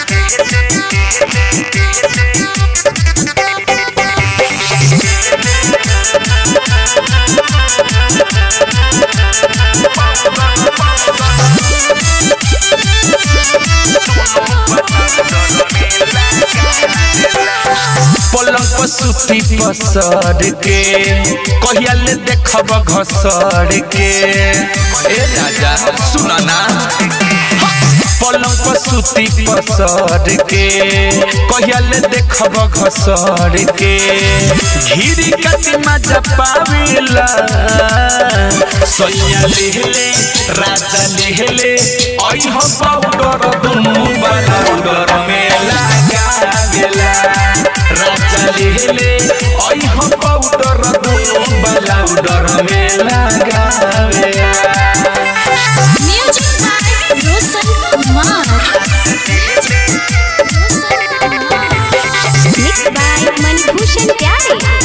पलंग पर सुती पसर के कहिया ले देखब घसर के ए राजा सुना ना पलंग पर सुती पसर के कहिया ले देखब घसर के घिरी कति मजा पावेला सैया लेहले राजा लेहले आई हो पाउडर दुनु वाला पाउडर में लगावेला राजा लेहले आई हो पाउडर दुनु वाला पाउडर में लगावेला Music by Roshan Kumar. Mixed by Manibhushan Pyare.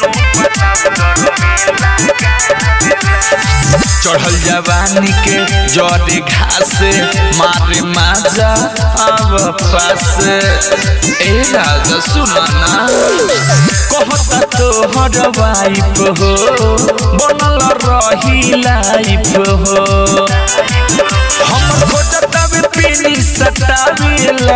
चढ़ल जवानी के जड़े घास मारे माजा अब पास ए राजा सुनाना कहता तोहर वाइफ हो बनल रही लाइफ हो हम खोजता वे पीनी सटावेला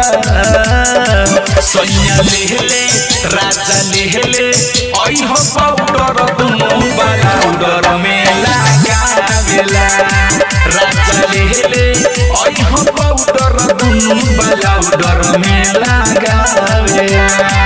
सैया लेहले राजा लेहले आई हो पाउडर दुनु वाला पाउडर में लगावेला राजा लेहले आई हो पाउडर दुनु वाला पाउडर में लगावेला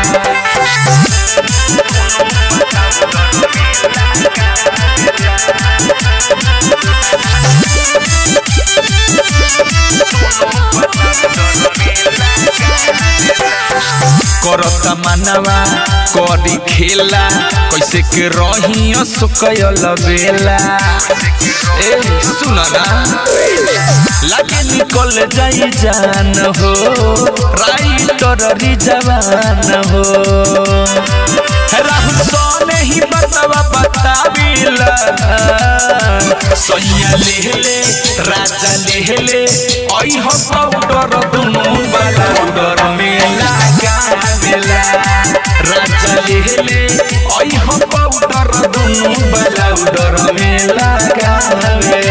करता मनवा करी खेला कैसे के रही सुकयल बेला ए सुना ना लागे निकल जाई जान हो राइटर री जवान हो राहुल सोने ही बतावा बताविला सैया लेहले राजा लेहले आई हो पाउडर दुनु वाला पाउडर में लगावेला राजा लेहले आई हो पाउडर दुनु वाला पाउडर में लगावेला